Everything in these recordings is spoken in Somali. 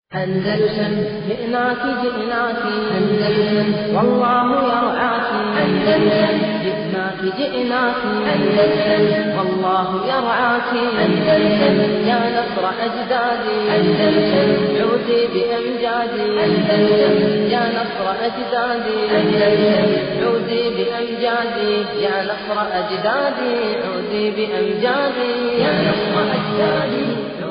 أندلسن جئناك جئناك أندلسن والله يرعاك أندلسن جئناك جئناك أندلسن والله يرعاك أندلسن يا نصر أجدادي أندلسن عودي بأمجادي أندلسن يا نصر أجدادي أندلسن عودي بأمجادي يا نصر أجدادي عودي بأمجادي يا نصر أجدادي عودي بأمجادي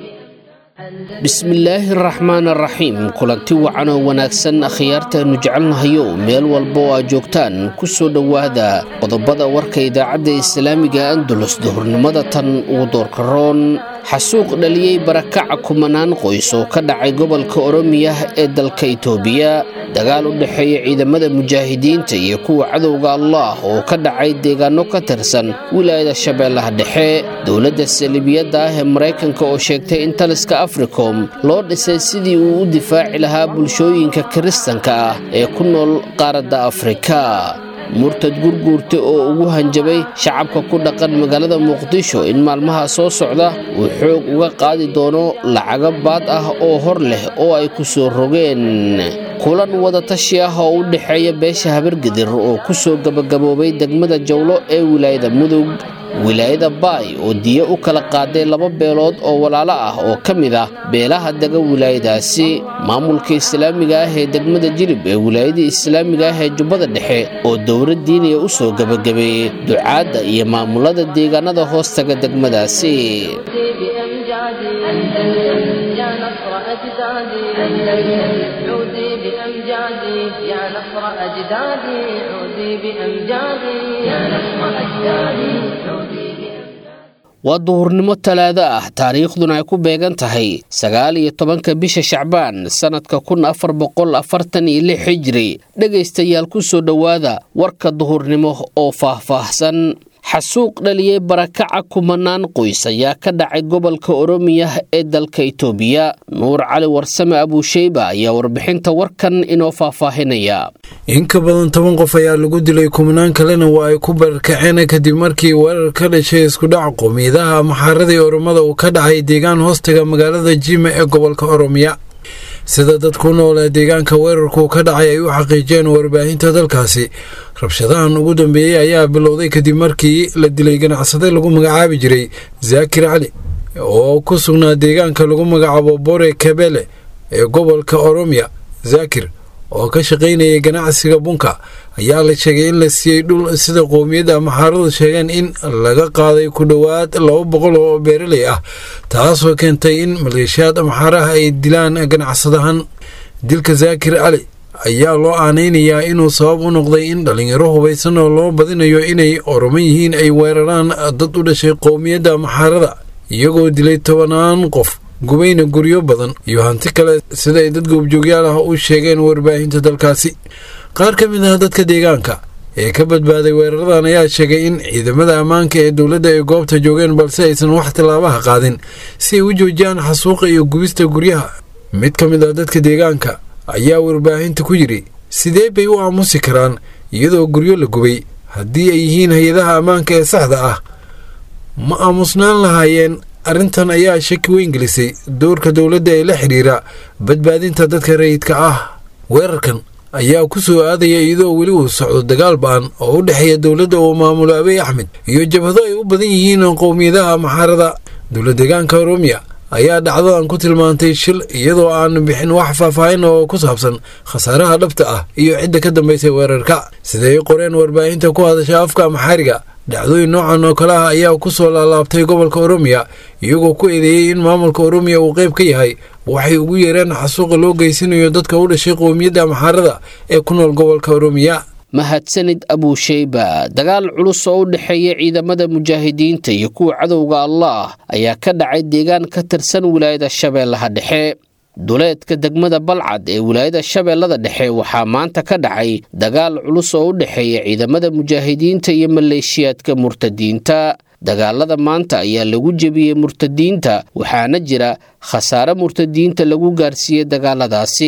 bismillaahi araxmaan araxiim kulanti wacan oo wanaagsan akhyaartaannu jecelnahayow meel walba oo aad joogtaan ku soo dhowaada qodobada warka idaacadda islaamiga andalus duhurnimada tan ugu doorkaroon xasuuq dhaliyey barakaca kumanaan qoys oo ka dhacay gobolka oromiya ee dalka itoobiya dagaal u dhexeeya ciidamada mujaahidiinta iyo kuwa cadowga allah oo ka dhacay deegaano ka tirsan wilaayada shabeellaha dhexe dowladda saliibiyadda ah ee maraykanka oo sheegtay in taliska africom loo dhisay sidii uu u difaaci lahaa bulshooyinka kiristanka ah ee ku nool qaaradda afrika murtad gurguurta oo ugu hanjabay shacabka ku dhaqan magaalada muqdisho in maalmaha soo socda uu xoog uga qaadi doono lacago baad ah oo hor leh oo ay ku soo rogeen kulan wadatashi ah oo u dhexeeya beesha habargedir oo ku soo gabagaboobay degmada jawlo ee wilaayada mudug wilaayada baay oo diyo u kala qaaday laba beelood oo walaalo ah oo ka mid ah beelaha dega wilaayadaasi maamulka islaamiga ah ee degmada jilib ee wilaayada islaamiga ah ee jubbada dhexe oo dowlad diiniya u soo gebagabeeyey ducaadda iyo maamulada deegaanada hoostaga degmadaasi بأمجادي أندلسن يا نصر أجدادي أندلسن عودي بأمجادي يا نصر أجدادي عودي بأمجادي يا نصر أجدادي عودي بأمجادي waa duhurnimo talaado ah taariikhduna ay ku beegan tahay sagaal iyo tobanka bisha shacbaan sannadka kun afar boqol afartan iyo lix hijri dhegaystayaal ku soo dhowaada warka duhurnimo oo faahfaahsan xasuuq dhaliyey barakaca kumanaan qoys ayaa ka dhacay gobolka oromiya ee dalka itoobiya nuur cali warsame abuusheyba ayaa warbixinta warkan inoo faahfaahinaya in ka badan toban qof ayaa lagu dilay kumanaan kalena waa ay ku barakaceen kadib markii weerar ka dhashay iskudhac qowmiyadaha maxaaradii oromada uu ka dhacay deegaan hoostaga magaalada jima ee gobolka oromiya sida dadku nool ee deegaanka weerarku ka dhacay ay u xaqiijiyeen warbaahinta dalkaasi rabshadahan ugu dambeeyey ayaa bilowday kadib markii la dilay ganacsade lagu magacaabi jiray zaakir cali oo ku sugnaa deegaanka lagu magacaabo bore kabele ee gobolka oromiya zaakir oo ka shaqaynayay ganacsiga bunka ayaa la sheegay in la siiyey dhul sida qowmiyadda maxaaradu sheegeen in laga qaaday ku dhowaad laba boqol oo beeraley ah taasoo keentay in maleeshiyaad maxaaraha ay dilaan ganacsadahan dilka zaakir cali ayaa loo aanaynayaa inuu sabab u noqday in dhallinyaro hubaysan oo loo badinayo inay oroman yihiin ay weeraraan dad u dhashay qowmiyadda maxaarada iyagoo dilay tobanaan qof gubayna guryo badan iyo hanti kale sida ay dad goobjoogyaal ah u sheegeen warbaahinta dalkaasi qaar ka mid ah dadka deegaanka ee ka badbaaday weeraradan ayaa sheegay in ciidamada ammaanka ee dowladda ay goobta joogeen balse aysan wax tillaabaha qaadin si ay u joojiyaan xasuuqa iyo gubista guryaha mid ka mid ah dadka deegaanka ayaa warbaahinta ku yidhi sidee bay u aamusi karaan iyadoo guryo la gubay haddii ay yihiin hay-adaha ammaanka ee saxda ah ma aamusnaan lahaayeen arrintan ayaa shaki weyn gelisay doorka dowladda ee la xidhiira badbaadinta dadka rayidka ah weerarkan ayaa ku soo aadaya iyadoo weli uu socdo dagaal ba-an oo u dhexeeya dowladda uu maamulo abiy axmed iyo jabhado ay u badan yihiin qowmiyadaha maxaarada dowla deegaanka oromiya ayaa dhacdadan ku tilmaantay shil iyadoo aan bixin wax faahfaahin oo ku saabsan khasaaraha dhabta ah iyo cidda ka dambaysay weerarka siday qoreen warbaahinta ku hadasha afka maxaariga dhacdooyin noocan oo kale ah ayaa ku soo laalaabtay gobolka oromiya iyagoo ku eedeeyey in maamulka oromiya uu qayb ka yahay waxay ugu yeereen xasuuqa loo geysanayo dadka u dhashay qowmiyadda maxaarada ee ku nool gobolka oromiya mahadsanid abuusheyba dagaal culus oo u dhexeeya ciidamada mujaahidiinta iyo kuwa cadowga allah ayaa ka dhacay deegaan ka tirsan wilaayada shabeellaha dhexe duleedka degmada balcad ee wilaayada shabeellada dhexe waxaa maanta ka dhacay dagaal culus oo u dhexeeya ciidamada mujaahidiinta iyo maleeshiyaadka murtadiinta dagaalada maanta ayaa lagu jebiyey murtadiinta waxaana jira khasaare murtadiinta lagu gaarsiiyey dagaaladaasi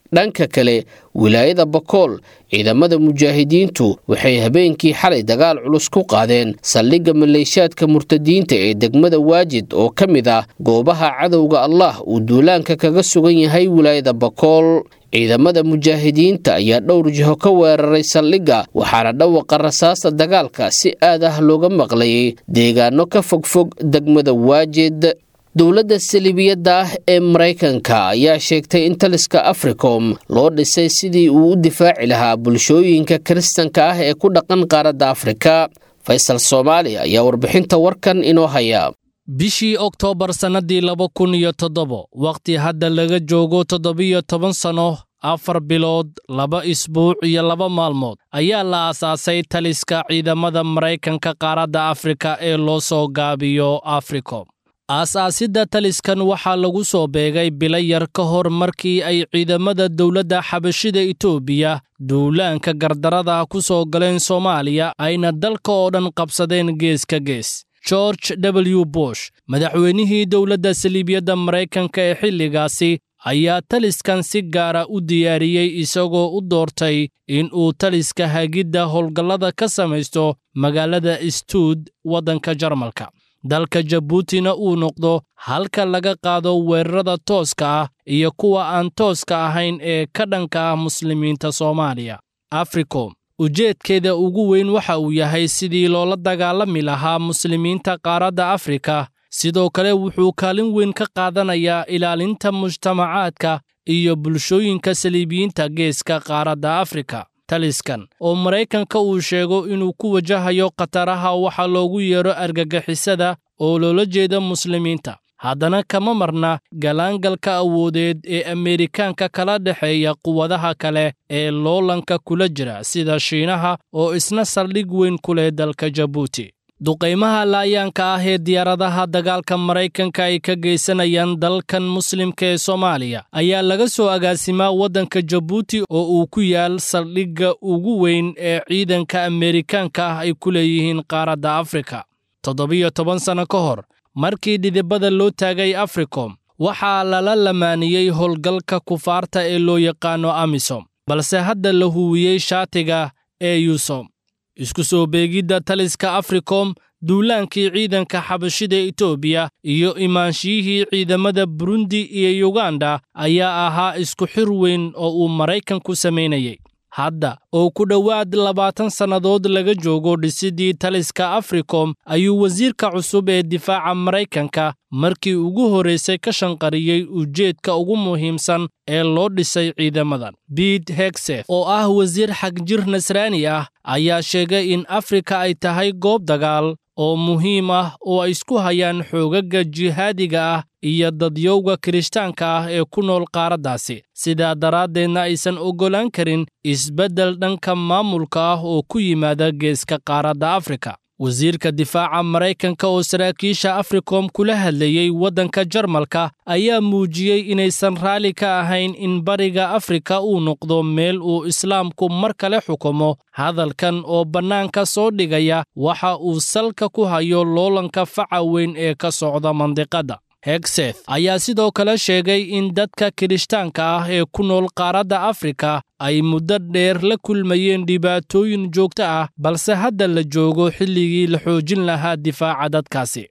dhanka kale wilaayada bakool ciidamada mujaahidiintu waxay habeenkii xalay dagaal culus ku qaadeen saldhigga maleeshaadka murtadiinta ee degmada waajid oo ka mid ah goobaha cadowga allah uu duulaanka kaga sugan yahay wilaayada bakool ciidamada mujaahidiinta ayaa dhowr jiho ka weeraray saldhigga waxaana dhawaqa rasaasta dagaalka si aad ah looga maqlayay deegaano ka fogfog degmada waajid dowladda saliibiyadda ah ee maraykanka ayaa sheegtay in taliska africom loo dhisay sidii uu u difaaci lahaa bulshooyinka kiristanka ah ee ku dhaqan qaaradda afrika faysal soomaali ayaa warbixinta warkan inoo haya bishii oktoobar sannadii laba kun iyo toddobo wakhti hadda laga joogo toddobiyo toban sanno afar bilood laba isbuuc iyo laba maalmood ayaa la aasaasay taliska ciidamada maraykanka qaaradda afrika ee loo soo gaabiyo africom aas-aasidda taliskan waxaa lagu soo beegay bilo yar ka hor markii ay ciidamada dowladda xabashida itoobiya duulaanka gardarada ku soo galeen soomaaliya ayna dalka oo dhan qabsadeen gees ka gees george w bush madaxweynihii dowladda saliibiyadda maraykanka ee xilligaasi ayaa taliskan si gaara u diyaariyey isagoo u doortay in uu taliska hagidda howlgallada ka samaysto magaalada stuud waddanka jarmalka dalka jabuutina uu noqdo halka laga qaado weerarada tooska ah iyo kuwa aan tooska ahayn ee ka dhanka ah muslimiinta soomaaliya africom ujeedkeeda ugu weyn waxa uu yahay sidii loola dagaalami lahaa muslimiinta qaaradda afrika sidoo kale wuxuu kaalin weyn ka qaadanayaa ilaalinta mujtamacaadka iyo bulshooyinka saliibiyiinta geeska qaaradda afrika taliskan oo maraykanka uu sheego inuu ku wajahayo khataraha waxa loogu yeedho argagixisada oo loola jeeda muslimiinta haddana kama marna galaangalka awoodeed ee ameerikaanka kala dhexeeya quwadaha kale ee loolanka kula jira sida shiinaha oo isna saldhig weyn ku leh dalka jabuuti duqaymaha laayaanka ah ee diyaaradaha dagaalka maraykanka ay ka geysanayaan dalkan muslimka ee soomaaliya ayaa laga soo agaasimaa waddanka jabuuti oo uu ku yaal saldhigga ugu weyn ee ciidanka ameerikaanka ah ay ku leeyihiin qaaradda afrika toddobiyo toban sanno ka hor markii dhidibada loo taagay africom waxaa lala lamaaniyey howlgalka kufaarta ee loo yaqaano amisom balse hadda la huwiyey shaatiga ee yusom isku soo beegidda taliska africom duulaankii ciidanka xabashida etoobiya iyo imaanshiyihii ciidamada burundi iyo yuganda ayaa ahaa isku xir weyn oo uu maraykanku samaynayey hadda oo ku dhowaad labaatan sannadood laga joogo dhisidii taliska africom ayuu wasiirka cusub ee difaaca maraykanka markii ugu horraysay ka shanqariyey ujeedka ugu muhiimsan ee loo dhisay ciidamadan biit hegseth oo ah wasiir xagjir nasraani ah ayaa sheegay in afrika ay tahay goob dagaal oo muhiim ah oo ay isku hayaan xoogagga jihaadiga ah iyo dadyowga kirishtaanka ah ee ku nool qaaraddaasi sidaa daraaddeedna aysan oggolaan karin isbeddel dhanka maamulka ah oo ku yimaada geeska qaaradda afrika wasiirka difaaca maraykanka oo saraakiisha africom kula hadlayey waddanka jarmalka ayaa muujiyey inaysan raalli ka ahayn in bariga afrika uu noqdo meel uu islaamku mar kale xukumo hadalkan oo bannaanka soo dhigaya waxa uu salka ku hayo loolanka faca weyn ee ka socda mandiqadda hegseth ayaa sidoo kale sheegay in dadka kirishtaanka ah ee ku nool qaaradda afrika ay muddo dheer la kulmayeen dhibaatooyin joogto ah balse hadda la joogo xilligii la xoojin lahaa difaaca dadkaasi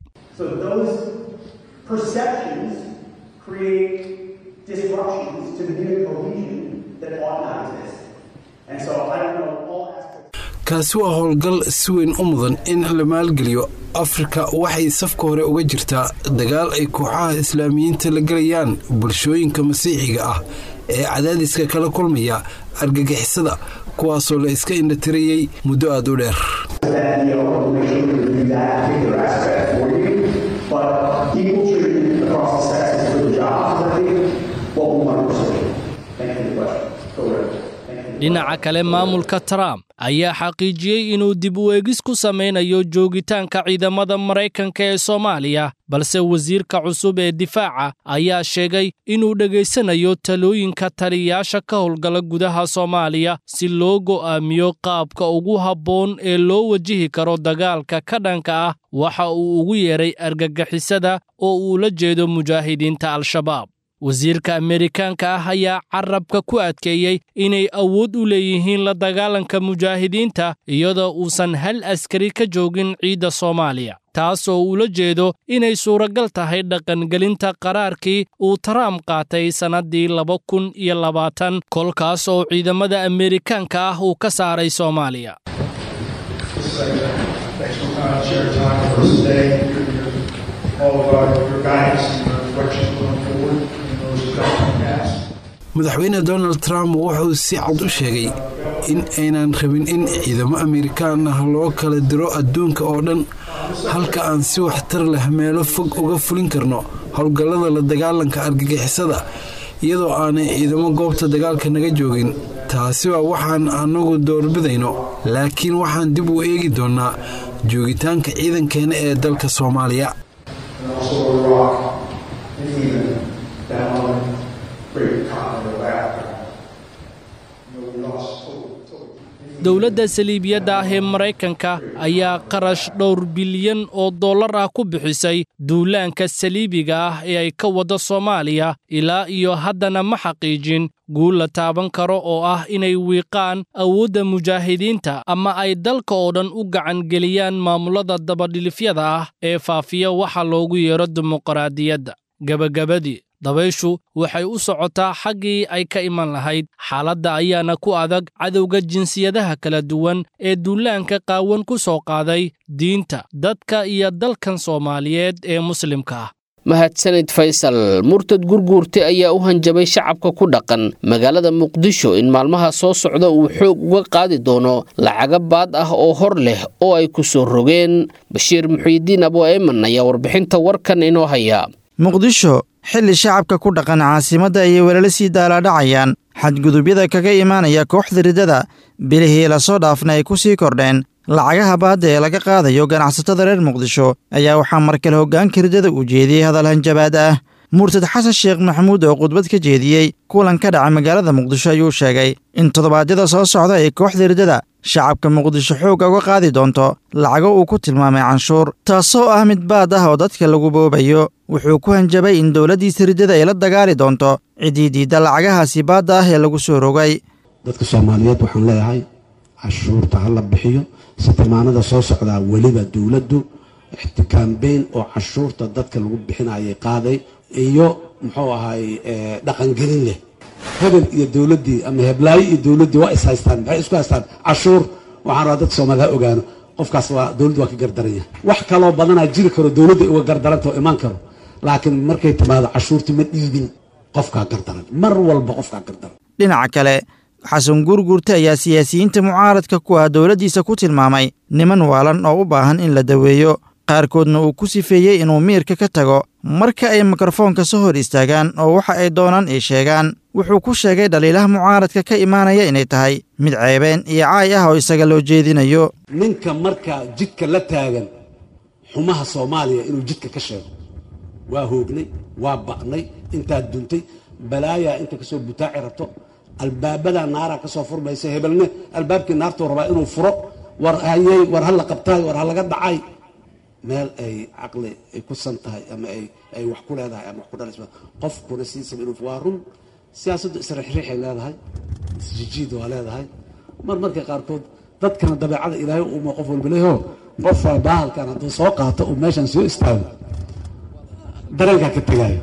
kaasi waa howlgal si weyn u mudan in la maalgeliyo afrika waxay safka hore uga jirtaa dagaal ay kooxaha islaamiyiinta la gelayaan bulshooyinka masiixiga ah ee cadaadiska kala kulmaya argagixisada kuwaasoo la iska indhatirayey muddo aada u dheer dhinaca kale maamulka trump ayaa xaqiijiyey inuu dib u eegis ku samaynayo joogitaanka ciidamada maraykanka ee soomaaliya balse wasiirka cusub ee difaaca ayaa sheegay inuu dhegaysanayo talooyinka taliyayaasha ka howlgala gudaha soomaaliya si loo go'aamiyo qaabka ugu habboon ee loo wajihi karo dagaalka ka dhanka ah waxa uu ugu yeedhay argagixisada oo uu la jeedo mujaahidiinta al-shabaab wasiirka ameerikaanka ah ayaa carabka ku adkeeyey inay awood u leeyihiin la dagaalanka mujaahidiinta iyadoo uusan hal askari ka joogin ciidda soomaaliya taasoo ula jeedo inay suuragal tahay dhaqangelinta qaraarkii uu trump qaatay sannaddii laba kun iyo labaatan kolkaas oo ciidamada ameerikaanka ah uu ka saaray soomaaliya madaxweyne donald trump wuxuu si cad u sheegay in aynan rabin in ciidamo amerikaan ah loo kala diro adduunka oo dhan halka aan si waxtar leh meelo fog uga fulin karno howlgallada la dagaalanka argagixisada iyadoo aanay ciidamo goobta dagaalka naga joogin taasi waa waxaan annagu doorbidayno laakiin waxaan dib u eegi doonnaa joogitaanka ciidankeena ee dalka soomaaliya dowladda saliibiyadda ah ee maraykanka ayaa qarash dhowr bilyan oo dollar ah ku bixisay duulaanka saliibiga ah ee ay ka waddo soomaaliya ilaa iyo haddana ma xaqiijin guul la taaban karo oo ah inay wiiqaan awoodda mujaahidiinta ama ay dalka oo dhan u gacangeliyaan maamullada dabadhilifyada ah ee faafiya waxa loogu yeero dimuqraadiyadda gebagabadii dabayshu waxay u socotaa xaggii ay ka iman lahayd xaaladda ayaana ku adag cadowga jinsiyadaha kala duwan ee duulaanka qaawan ku soo qaaday diinta dadka iyo dalkan soomaaliyeed ee muslimka ah mahadsanid faysal murtad gurguurte ayaa u hanjabay shacabka ku dhaqan magaalada muqdisho in maalmaha soo socda uu xoog uga qaadi doono lacaga baad ah oo hor leh oo ay ku soo rogeen bashiir muxiidiin abo eeman ayaa warbixinta warkan inoo haya muqdisho xilli shacabka ku dhaqan caasimadda ayay welala sii daalaadhacayaan xadgudubyada kaga imaanaya kooxda riddada bilihii lasoo dhaafna ay ku sii kordheen lacagaha baadda ee laga qaadayo ganacsatada reer muqdisho ayaa waxaa mar kale hoggaanka riddada uu jeediyey hadal hanjabaad ah murtad xasan sheekh maxamuud oo khudbad ka jeediyey kulan ka dhaca magaalada muqdisho ayuu sheegay in toddobaadyada soo socda ee kooxda riddada shacabka muqdisho xoogga uga qaadi doonto lacago uu ku tilmaamay canshuur taasoo ah mid baad ah oo dadka lagu boobayo wuxuu ku hanjabay in dowladdiisa riddada ay la dagaali doonto ciddii diidda lacagahaasi baadda ah ee lagu soo rogay dadka soomaaliyeed waxaan leeyahay cashuurta ha la bixiyo sitimaanada soo socdaa weliba dowladdu ixtikaambeyn oo cashuurta dadka lagu bixinayay qaaday iyo muxuu ahay dhaqangelin leh hebel iyo dowladdii ama heblaayo iyo dowladdii waa is haystaan maxay isku haystaan cashuur waxaan rabaa dadka soomaalida ha ogaano qofkaas waa dowladdu waa ka gardaran yahay wax kaloo badanaa jiri karo dowladda uga gardaranta oo imaan karo laakiin markay timaado cashuurtii ma dhiibin qofkaa gardaran mar walba qofkaa gardaran dhinaca kale xasan guurguurte ayaa siyaasiyiinta mucaaradka ku ah dowladdiisa ku tilmaamay niman waalan oo u baahan in la daweeyo qaarkoodna uu ku sifeeyey inuu miirka ka tago marka ay mikrofoonka soo hor istaagaan oo waxa ay doonaan ay sheegaan wuxuu ku sheegay dhaliilaha mucaaradka ka imaanaya inay tahay mid ceebeen iyo caay ah oo isaga loo jeedinayo ninka markaa jidka la taagan xumaha soomaaliya inuu jidka ka sheego waa hoognay waa baqnay intaad duntay balaayaa inta kasoo butaaci rabto albaabadaa naaraa kasoo furmaysa hebelne albaabkii naartuu rabaa inuu furo war hayey war ha la qabtaay war ha laga dhacay meel ay caqli ay ku san tahay ama ay wax ku leedahay ama wax ku dhalaysa qofkuna siisaba inuu waa run siyaasaddu isriixriixay leedahay isjijiid waa leedahay mar marka qaarkood dadkana dabeecada ilaahay uma qof walba leeyaho qof baahalkan hadduu soo qaato uu meeshan soo istaago dareenkaa ka tegaayo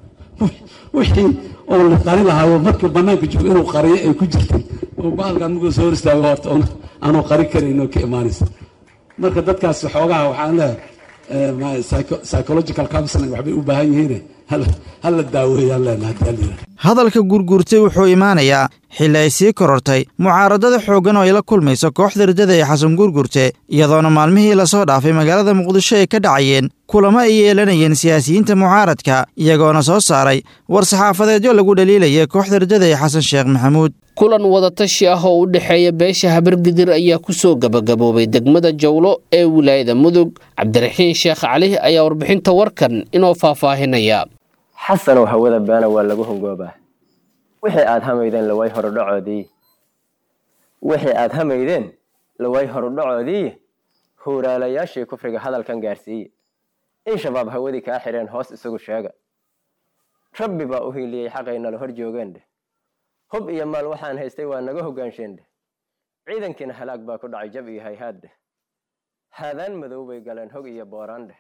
wixii oo la qari lahaayo markii banaanka joogo inuu qariyo ay ku jirtay oo baalkan markuu soo hor istaago horta aanu qari karayn oo ka imaanaysa marka dadkaas xoogaha waxaan leeyahay psychological counseling waxbay u baahan yihiin hala daaweeyaan leenahay hadii hadalka gurgurtay wuxuu imaanayaa xilli ay sii korortay mucaaradada xooggan oo ay la kulmayso kooxda riddada ee xasan gurgurte iyadoona maalmihii lasoo dhaafay magaalada muqdisho ay ka dhacayeen kulamo ay yeelanayeen siyaasiyiinta mucaaradka iyagoona soo saaray war saxaafadeedyo lagu dhaliilaya kooxda riddada ee xasan sheekh maxamuud kulan wadatashi ah oo u dhexeeya beesha habargidir ayaa ku soo gabagaboobay degmada jawlo ee wilaayada mudug cabdiraxiin sheekh cali ayaa warbixinta warkan inoo faahfaahinaya xasanow hawada baana waa lagu hongoobaa wixii aad hamaydeen laway horudhacoodii wixii aad hamaydeen laway horudhacoodii huuraalayaashii kufriga hadalkan gaarsiiye in shabaab hawadii kaa xidheen hoos isagu sheega rabbi baa u hiiliyey xaqay nala hor joogeen dheh hub iyo maal waxaan haystay waa naga hogaansheen dheh ciidankiina halaag baa ku dhacay jab iyo hayhaad dheh haadaan madow bay galeen hog iyo booraan dheh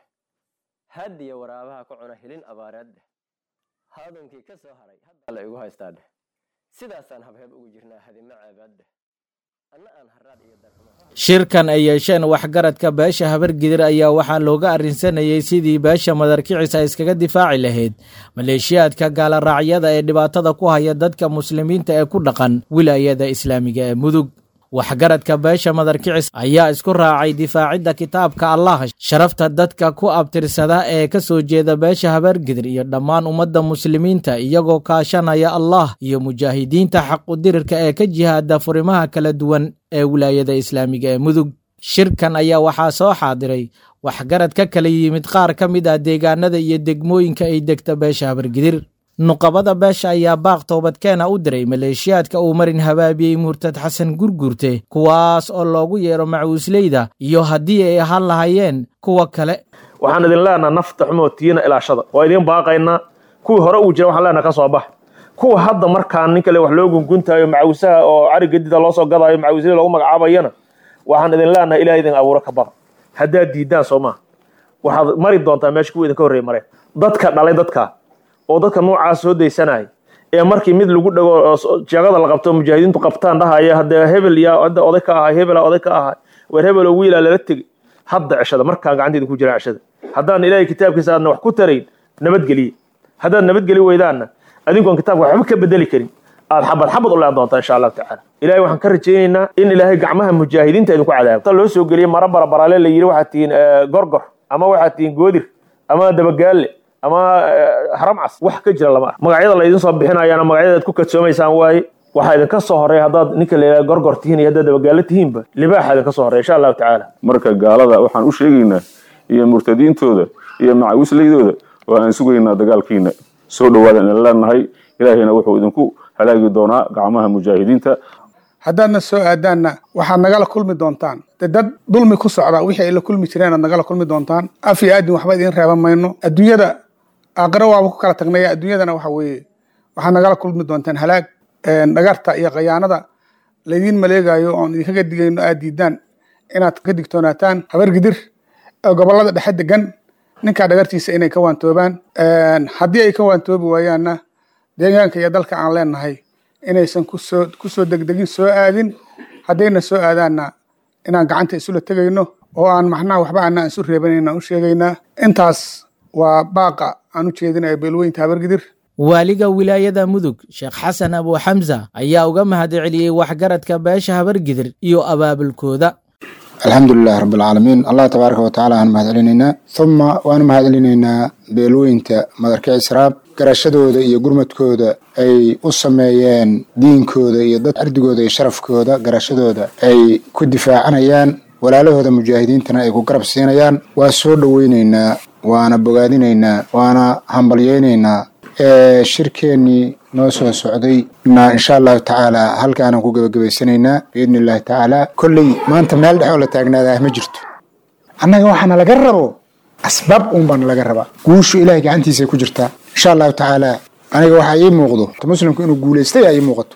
haad iyo waraabaha ku cuna hilin abaareed dheh haadunkii ka soo haray haddaa la igu haystaa dheh sidaasaan habheeb ugu jirnaa hadimo caabaad dheh anna aan haraad iyo darxumo shirkan ay yeesheen waxgaradka beesha habargidir ayaa waxaa looga arrinsanayey sidii beesha madarkicisa iskaga difaaci lahayd maleeshiyaadka gaaloraacyada ee dhibaatada ku haya dadka muslimiinta ee ku dhaqan wilaayada islaamiga ee mudug waxgaradka beesha madarkicis ayaa isku raacay difaacidda kitaabka allah sharafta dadka ku abtirsada ee ka soo jeeda beesha habargidir iyo dhammaan ummadda muslimiinta iyagoo kaashanaya allah iyo mujaahidiinta xaqudirirka ee ka jihaada furimaha kala duwan ee wilaayada islaamiga ee mudug shirkan ayaa waxaa soo xaadiray waxgarad ka kala yimid qaar ka mid ah deegaanada iyo degmooyinka ay degta beesha habargidir nuqabada beesha ayaa baaq toobadkeena u diray maleeshiyaadka uu marin habaabiyey murtad xasan gurgurte kuwaas oo loogu yeero macuusleyda iyo haddii ay ahaan lahaayeen kuwa kale waxaan idin leenaha nafta xumoo tiina ilaashada waa idiin baaqaynaa kuwii hore uu jira waxaan leenaha ka soo bax kuwa hadda markaan nin kale wax loo gunguntaayo macawisaha oo cari gedida loo soo gadaayo macawisley loogu magacaabayana waxaan idin leenahay ilaah idin abuuro ka baqa haddaad diidaan soo maha waxaad mari doontaa meesha kuwa idinka horreey mareen dadka dhalay dadkaa oo dadka noocaas soo daysanaya ee markii mid lagu dhago jeegada la qabto mujaahidiintu qabtaan dhahaya haddee hebel yaa hadda oday ka ahay hebela oday ka ahay weer hebel oo wiilaa lala tegey hadda ceshada markaan gacanteeda ku jiraan ceshada haddaan ilaahay kitaabkiisa aadna wax ku tarayn nabadgeliye haddaad nabadgeli weydaanna adinkoon kitaabka waxba ka bedeli karin aad xabad xabad u leen doontaa insha allahu tacaala ilahay waxaan ka rajaynaynaa in ilaahay gacmaha mujaahidiinta idinku cadaabo ta loo soo geliyey mara barabaraale la yidhi waxaad tihiin gorgor ama waxaad tihiin goodir ama dabagaalle ama haram cas wax ka jira lama ah magacyada la idin soo bixinayaana magacyada aad ku kadsoomaysaan waaye waxaa idinka soo horeeya haddaad ninka la yidhaha gorgor tihiin iyo haddaad dabagaalo tihiinba libaaxa idinka soo horeya insha allahu tacaala marka gaalada waxaan u sheegaynaa iyo murtadiintooda iyo macawislaydooda oo aan sugaynaa dagaalkiina soo dhowaadan idin leenahay ilaahayna wuxuu idinku halaagi doonaa gacmaha mujaahidiinta haddaadna soo aadaanna waxaad nagala kulmi doontaan de dad dulmi ku socda wixii ay la kulmi jireen aad nagala kulmi doontaan af iyo aadin waxba idiin reeban mayno adduunyada aakhiro waaba ku kala tagnaya adduunyadana waxa weeye waxaad nagala kulmi doontaan halaag dhagarta iyo khayaanada laydiin maleegayo oon idinkaga digayno aad diidaan inaad ka digtoonaataan habargidir ee gobollada dhexe degan ninkaa dhagartiisa inay ka waantoobaan haddii ay ka waantoobi waayaanna deegaanka iyo dalka aan leenahay inaysan kusoo kusoo degdegin soo aadin haddayna soo aadaanna inaan gacanta isula tegayno oo aan maxnaha waxba aanaan isu reebanayn aan u sheegaynaa intaas waa baaqa aan u jeedinaya beelweynta habargidir waaliga wilaayada mudug sheekh xasan abu xamsa ayaa uga mahadceliyey waxgaradka beesha habargidir iyo abaabulkooda alxamdu lilahi rabi alcaalamiin allah tabaaraka watacaala aan mahad celinaynaa uma waanu mahad celinaynaa beelweynta madarka israab garashadooda iyo gurmadkooda ay u sameeyeen diinkooda iyo dad ardigooda iyo sharafkooda garashadooda ay ku difaacanayaan walaalahooda mujaahidiintana ay ku garab siinayaan waa soo dhoweynaynaa waana bogaadinaynaa waana hambalyeynaynaa shirkeennii noo soo socday na insha allahu tacaala halkaanaan ku gebagabaysanaynaa biidni illahi tacaala kolley maanta meel dhex oo la taagnaadaa ma jirto annaga waxaana laga rabo asbaab uun baana laga rabaa guushu ilahay gacantiisay ku jirtaa insha allahu tacaala aniga waxaa ii muuqdo muslimku inuu guulaystay aa ii muuqato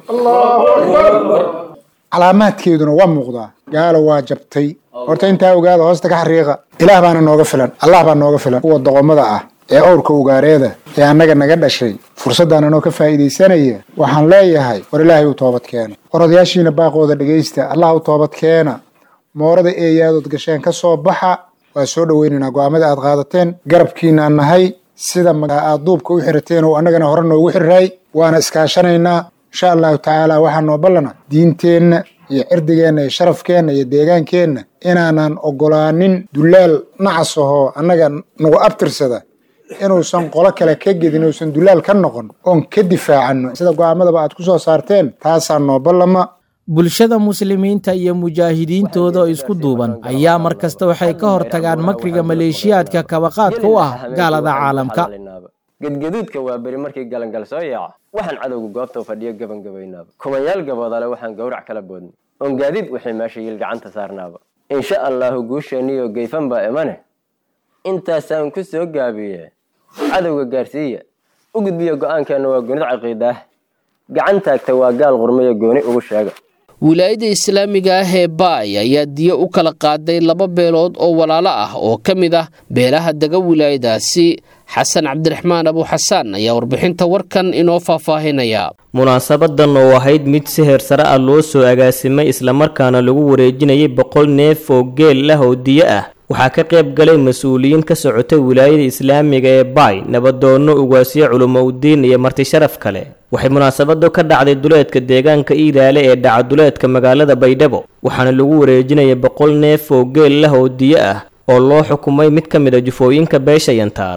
calaamaadkeeduna waa muuqdaa gaalo waa jabtay horta intaa ogaada hoosta ka xariiqa ilaah baana nooga filan allah baa nooga filan kuwa doqomada ah ee owrka ugaareeda ee annaga naga dhashay fursaddan anoo ka faa'iidaysanaya waxaan leeyahay war ilaahay u toobad keena war odayaashiina baaqooda dhegaysta allah u toobad keena moorada eeyaadood gasheen ka soo baxa waa soo dhoweynaynaa go'aamada aad qaadateen garabkiinaan nahay sida aad duubka u xirateen oo annagana hore noogu xirray waana iskaashanaynaa insha allahu tacaala waxaa noo ballana diinteenna iyo cirdigeenna iyo sharafkeenna iyo deegaankeenna inaanan ogolaanin dullaal nacas ahoo annaga nagu abtirsada inuusan qolo kale ka gedin uusan dullaal ka noqon oon ka difaacanno sida go'aamadaba aad ku soo saarteen taasaa noo ballama bulshada muslimiinta iyo mujaahidiintooda oo isku duuban ayaa mar kasta waxay ka hortagaan makriga maleeshiyaadka kabaqaadka u ah gaalada caalamka gedgaduudka waa beri markii galangal soo yaaca waxaan cadowga goobta fadhiyo gabangabaynaaba kumanyaal gaboodale waxaan gowrac kala boodnay oon gaadiid wixii meesha yiil gacanta saarnaaba insha allaahu guusheeniyo geyfan baa imane intaasaan ku soo gaabiye cadowga gaarsiiya u gudbiya go-aankeenna waa goonida caqiidaah gacan taagta waa gaal qurmaya gooni ugu sheega wilaayada islaamiga ah ee baay ayaa diyo u kala qaaday laba beelood oo walaalo ah oo ka mid ah beelaha dega wilaayadaasi xasan cabdiraxmaan abuuxasaan ayaa warbixinta warkan inoo faahfaahinaya munaasabadan oo ahayd mid si heersare ah loo soo agaasimay islamarkaana lagu wareejinayay boqol neef oo geel ah oo diyo ah waxaa ka qayb galay mas-uuliyiin ka socotay wilaayada islaamiga ee baay nabadoonno ugaasyo culumowdiin iyo marti sharaf kale waxay munaasabadu ka dhacday duleedka deegaanka iidaale ee dhaca duleedka magaalada baydhabo waxaana lagu wareejinayay boqol neef oo geel lah oo diyo ah oo loo xukumay mid ka mid a jufooyinka beesha yantaar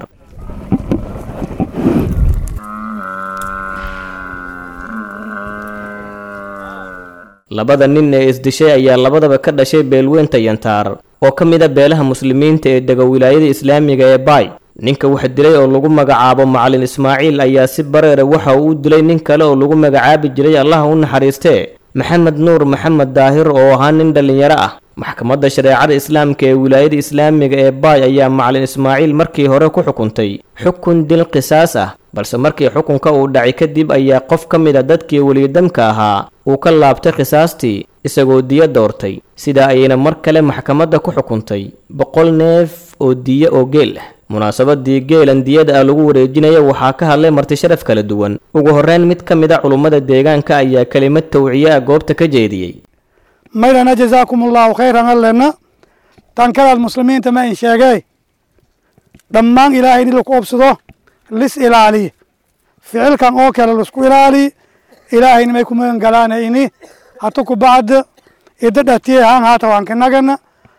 labada nin ee isdishay ayaa labadaba ka dhashay beelweynta yantaar oo ka mid a beelaha muslimiinta ee dega wilaayada islaamiga ee baay ninka wax dilay oo lagu magacaabo macalin ismaaciil ayaa si bareera waxa uu u dilay nin kale oo lagu magacaabi jiray allaha u naxariistee maxamed nuur maxamed daahir oo ahaa nin dhallinyaro ah maxkamadda shareecada islaamka ee wilaayada islaamiga ee baay ayaa macalin ismaaciil markii hore ku xukuntay xukun dil qisaas ah balse markii xukunka uu dhacay kadib ayaa qof ka mid a dadkii weliyadamka ahaa uu ka laabtay khisaastii isagoo diyo doortay sidaa ayayna mar kale maxkamadda ku xukuntay boqol neef oo diyo oo geel ah munaasabadii geelan diyada ah lagu wareejinaya waxaa ka hadlay marti sharaf kala duwan ugu horreyn mid ka mid a culummada deegaanka ayaa kelimad tawciye ah goobta ka jeediyey maydana jazaakum allahu khayran allena tankadaad muslimiinta ma in sheegee dhammaan ilaahay in laku obsado lis ilaaliye ficilkan oo kale laisku ilaaliye ilaahayna may ku magan galaana ini hatu ku bacda ida dhatiye han haata waan ka nagana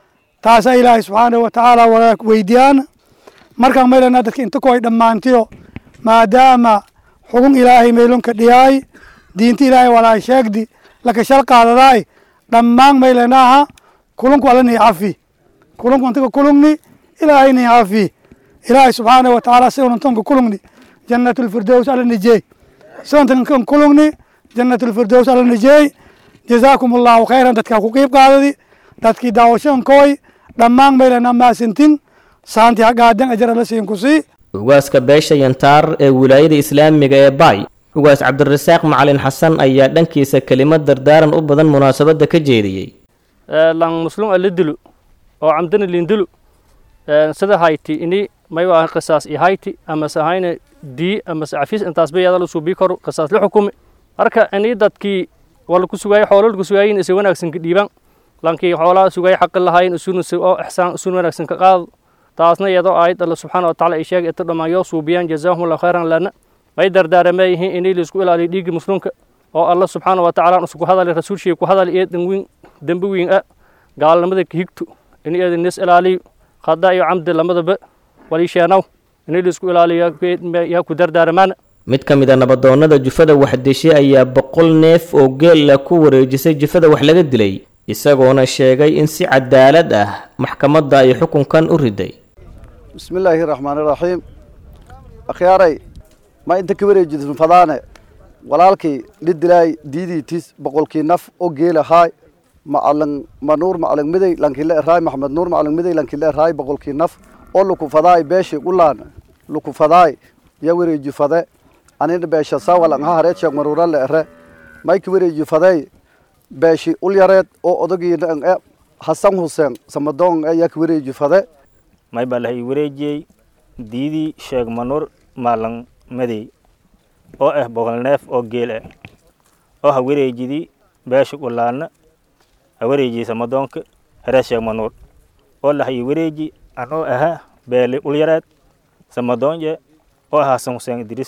taasa ilaahay subxaanahu watacaala wala weydiyaana markaan maylana dadka inta ku ay dhammaantiyo maadaama xugun ilaahay maylonka dhiyaay diinta ilaahay walaa sheegdi laka shal qaadadaay dhammaan maylanaaha kulunku alla nii cafi kulunku intaga kulungni ilaahay nii cafi ilaahay subxaanahu watacaala sigunantonka kulungni jannatulfirdows alla nijey siguntankan kulungni jannatulfirdows alla nijey jazaakum allahu khayran dadkaa ku qiib qaadadi dadkii daawashankooy dhammaan maylanaa maasintin saanti hagaadan ajar alla siin ku sii ugaaska beesha yantaar ee wilaayada islaamiga ee baay ugaas cabdirasaaq macalin xasan ayaa dhankiisa kelimad dardaaran u badan munaasabadda ka jeediyey lan muslum ala dilo oo camdana lindilo sida hayti ini may waa qisaas i hayti amase ahayna dii amase cafiis intaas bayada la suubii karo qisaas la xukumi marka ini dadkii wala ku sugaayay xoolo lagu sugaayin isa wanaagsan ka dhiibaan lankii xoolaha sugaayay xaqi lahayn isuna oo ixsaan isuna wanaagsan ka qaado taasna iyadoo aayad alla subxaana watacaala ay sheegay inta dhammaan yoo suubiyaan jazaahumullahu khayran lana may dardaarama yihiin inay laisku ilaaliyo dhiigga muslimka oo alla subxaana watacaala isku hadali rasuulshii ku hadali ee danwiin dembi wiin ah gaalnimada ka higto in eeda nis ilaaliyo khada iyo camdi lamadaba waliisheenow inay laisku ilaaliyo yaa ku dardaaramaana mid ka mid a nabadoonnada jufada wax dishay ayaa boqol neef oo geella ku wareejisay jufada wax laga dilay isagoona sheegay in si cadaalad ah maxkamadda ay xukunkan u riday bismi illaahi raxmaani raxiim akhyaaray ma inta ka wareejidin fadaane walaalkii dhidilaay diidiitis boqolkii naf oo geela haay macalin manuur macalin miday lankile eraay maxmed nuur macalin miday lankile eraay boqolkii naf oo luku fadaay beeshi ulaan luku fadaay ya wareeji fade anina beesha sawalan ha hareed sheeg maruura le ere may ka wareeji fadey beeshi ul yareed oo odagiina e hasan huseen samadoon e yaa ka wareeji fade may baa lahay wareejiyey diidii sheeg manuur maalan madey oo ah boqol neef oo geel ah oo ha wareejidii beesha ulaana ha wareejiyey samadoonka hareed sheeg manuur oo lahay wareeji anoo ahaa beeli ul yareed samadoonje oo ah hasan huseen idriis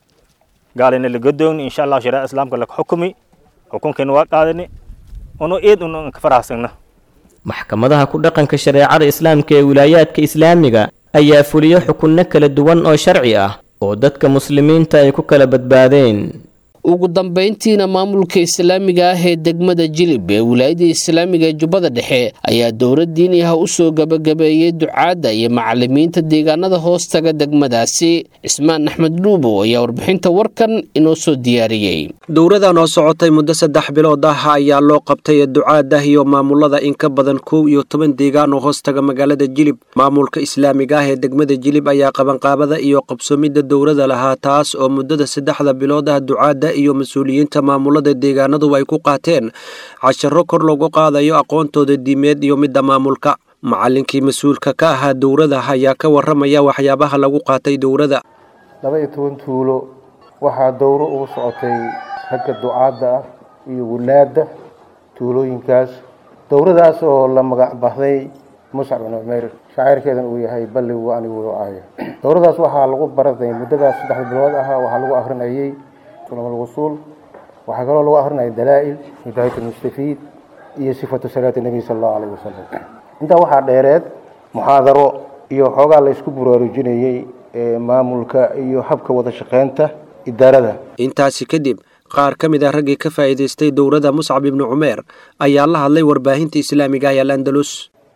gaalina la godoogni insha allahu shareeca islaamka laka xukumi xukunkeena waa qaadani uno eed un ka faraxsagna maxkamadaha ku dhaqanka shareecada islaamka ee wilaayaadka islaamiga ayaa fuliyo xukunno kala duwan oo sharci ah oo dadka muslimiinta ay ku kala badbaadeen ugu dambayntiina maamulka islaamiga ah ee degmada jilib ee wilaayada islaamiga ee jubbada dhexe ayaa dowlad diini ah u soo gabagabeeyey ducaadda iyo macalimiinta deegaanada hoostaga degmadaasi cismaan axmed dhuubow ayaa warbixinta warkan inoo soo diyaariyey dowradan oo socotay muddo saddex bilood ah ayaa loo qabtay ducaada iyo maamulada in ka badan kow iyo toban deegaan oo hoostaga magaalada jilib maamulka islaamiga ah ee degmada jilib ayaa qabanqaabada iyo qabsoomidda dowrada lahaa taas oo muddada saddexda bilood ah ducaada iyo mas-uuliyiinta maamulada deegaanadu ay ku qaateen casharo kor lagu qaadayo aqoontooda diimeed iyo midda maamulka macallinkii mas-uulka ka ahaa dowrada ayaa ka warramaya waxyaabaha lagu qaatay dowrada laba iyo toban tuulo waxaa dowro ugu socotay ragga ducaadda ah iyo wulaadda tuulooyinkaas dowradaas oo la magac baxday muscab bin cumayr shaacirkeedan uu yahay balligu anigu aaya dowradaas waxaa lagu baratay muddadaas saddexda bilood ah waxaa lagu akrinayay ulumulwusuul waxaa kaloo lagu akrinayay dalaa'il hidaayat almustafiid iyo sifatu salaati nebiy sala allahu alayhi wasalam intaa waxaa dheereed muxaadaro iyo xoogaa la isku buraarujinayey maamulka iyo habka wada shaqeynta idaarada intaasi kadib qaar ka mid ah raggii ka faa'iidaystay dowladda muscab ibnu cumeer ayaa la hadlay warbaahinta islaamiga ee al andalus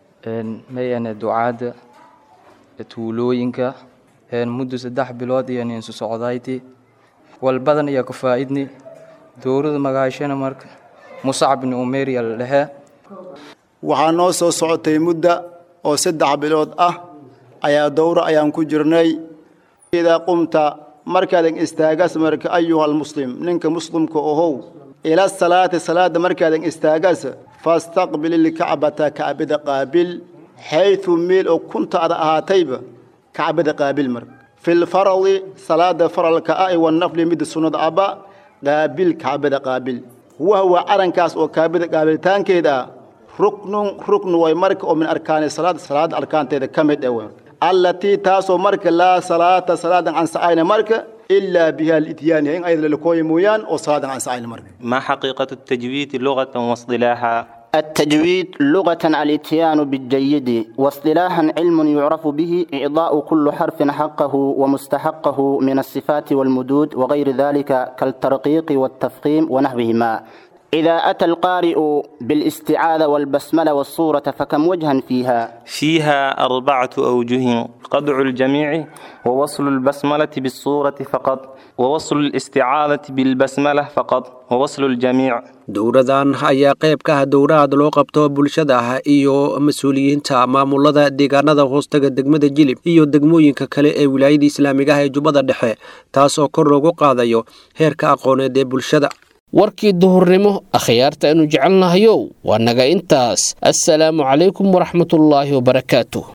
mayane ducaadda tuulooyinka muddo saddex bilood iyo ninsu socdayti walbadan iyo ka faa'idni dowladda magaashana marka muscab ibnu cumeer yaa la dhehee waxaa noo soo socotay mudda oo saddex bilood ah ayaa dowro ayaan ku jirnay idaa qumta markaadan istaagas marka ayuha almuslim ninka muslimka ohow ila salaati salaada markaadan istaagas fastaqbil ilkacbata kacbada qaabil xayثu meel oo kunta ada ahaatayba kacbada qaabil mar fi lfaradi salaada faralka ah wanafli mid sunnada aba qaabil kacbada qaabil wahwa calankaas oo kaabada qaabilitaankeeda ah ruknun ruknu way marka oo min arkaani salaada salaada arkaanteeda ka mid ah allatii taasoo marka laa salaata salaadan ansacayna marka ilaa biha lityaani in ayada lalakooya mooyaan oo salaadan ansacayna marka ما حقيقة التجويد لغة واصطلاحا التجويد لغة الاتيان بالجيد واصطلاحا علم يعرف به إعضاء كل حرف حقه ومستحقه من الصفات والمدود وغير ذلك كالترقيق والتفخيم ونحوهما إذا أتى القارئ بالاستعاذة والبسملة والصورة فكم وجها فيها فيها أربعة أوجه قطع الجميع ووصل البسملة بالصورة فقط ووصل الاستعاذة بالبسملة فقط ووصل الجميع dowradan ayaa qayb ka ah dowrahaad loo qabto bulshada ah iyo mas-uuliyiinta maamulada deegaanada hoostaga degmada jilib iyo degmooyinka kale ee wilaayada islaamiga ah ee jubbada dhexe taas oo kor loogu qaadayo heerka aqooneed ee bulshada warkii duhurnimo akhyaarta aynu jecelnahayow waa naga intaas assalaamu calaykum waraxmatullaahi wabarakaatu